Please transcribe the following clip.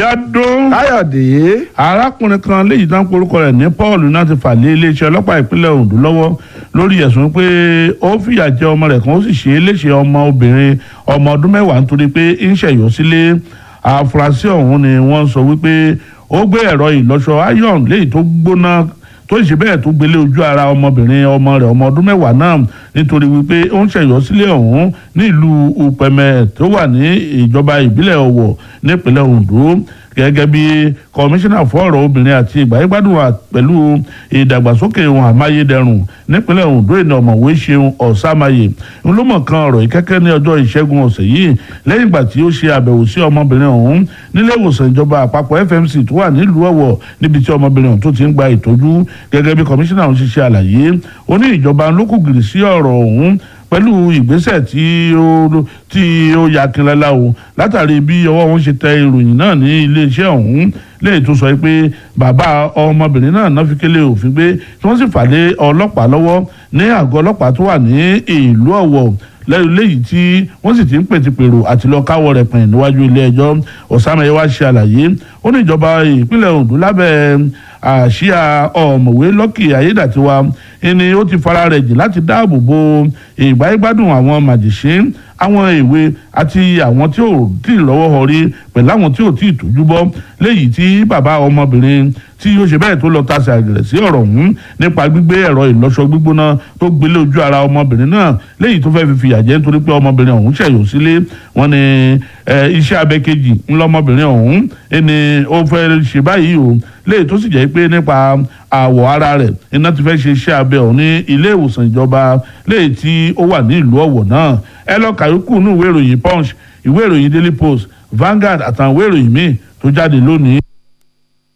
Abíọ́dún káyọ̀dé arákùnrin kan léyìí tán porúkọ rẹ̀ ní Paul náà ti fà lé iléeṣẹ́ ọlọ́pàá ìpínlẹ̀ Ondo lọ́wọ́ lórí ẹ̀sùn pé ó fìyà jẹ ọmọ rẹ̀ kan ó sì ṣe é léṣe ọmọ obìnrin ọmọ ọdún mẹ́wàá nítorí pé ń ṣẹ̀yọ́ sílé àfúrásì ọ̀hún ni wọ́n sọ wípé ó gbé ẹ̀rọ ìlọ́ṣọ iron léyìí tó gbóná tó ṣe bẹ́ẹ̀ tó gbélé ojú ara ọmọbìnrin ọmọ rẹ̀ ọmọ ọdún mẹ́wàá náà nítorí wípé ó ń ṣẹ̀yọ́ sílé ọ̀hún nílùú upẹ̀mẹ̀ tó wà ní ìjọba ìbílẹ̀ ọ̀wọ̀ nípínlẹ̀ Ondo gẹ́gẹ́ bí kọmíṣánná fún ọ̀rọ̀ obìnrin àti ìgbàyẹ̀gbádùn pẹ̀lú ìdàgbàsókè ohun àmáyédẹrùn nípínlẹ̀ Ondo ìnà ọ̀mọ̀wé ṣeun ọ̀sàmáyé ńlọmọ̀ kan ọ̀rọ̀ ìkẹ́kẹ́ ní ọjọ́ ìṣẹ́gun ọ̀sẹ̀ yìí lẹ́yìn ìgbà tí ó ṣe àbẹ̀wò sí ọmọbìnrin ọ̀hún nílé ìwòsàn ìjọba àpapọ̀ FMC tó wà nílùú Ọ̀wọ̀ níbi tí ọmọbìnrin ọ̀hún tó ti ń gba ìtọ́jú gẹ́gẹ́ bí kọmíṣánná ọ̀hún ṣe ṣe àlàyé ó ní ìjọba lókùgìrì sí ọ̀rọ̀ ọ̀hún pẹ̀lú ìgbésẹ̀ tí ó tí ó yakinlala o látàrí bí ọwọ́ wọn ṣe tẹ ìròyìn náà ní iléeṣẹ́ ọ̀hún lẹ́yìn tó sọ pé bàbá ọmọbìnrin náà náà fi kélé òfin gbé tí wọ́n sì fà lé ọlọ́pàá lọ́wọ́ ní àgọ́ ọlọ́pàá tó wà ní ìlú Ọ̀wọ̀ lẹ́yìn léyìí tí wọ́n sì ti ń pètèpèrò àti lọ káwọ́ rẹ̀ pẹ̀yìn níwájú ilé ẹjọ́ ọ̀sánmẹ́yẹ wá ṣe àlàyé ó ní ìjọba ìpínlẹ̀ Ondo lábẹ́ àṣìá ọ̀mọ̀wé Lucky Ayédàtiwa ẹni ó ti fara rẹ̀ jìn láti dáàbò bo ìgbáyégbádùn àwọn màjèṣín àwọn èwe àti àwọn tí ò tí ì lọ́wọ́ họrí pẹ̀lú àwọn tí ò tí ì tójú bọ́ léyìí tí bàbá ọmọbìnrin tí ó ṣe bẹ́ẹ̀ tó lọ tasẹ̀ àgẹ̀rẹ̀ sí ọ̀rọ̀ ọ̀hún nípa gbígbé ẹ̀rọ ìlọ́ṣọ gbígbóná tó gbélé ojú ara ọmọbìnrin náà léyìí tó fẹ́ẹ́ fi fìyà jẹ nítorí pé ọmọbìnrin ọ̀hún ṣẹ̀yọ́ sílé wọn ni iṣẹ́ abẹ kejì ńlọmọbìnrin ọ̀hún ẹni ó fẹ́ ṣe báyìí o léyìí tó sì jẹ́ pé nípa àwọ̀ ara rẹ̀ iná ti fẹ́ ṣe iṣẹ́ abẹ ọ̀hún ní ilé ìwòsàn ìjọba léyìí tí ó wà ní ìlú Ọ̀wọ̀ náà ẹ lọ kàyókù ní ìwé ìròyìn Punch ìwé ìròyìn Daily Post Vanguard àtàwọn ìwé ìròyìn míì tó jáde lónìí.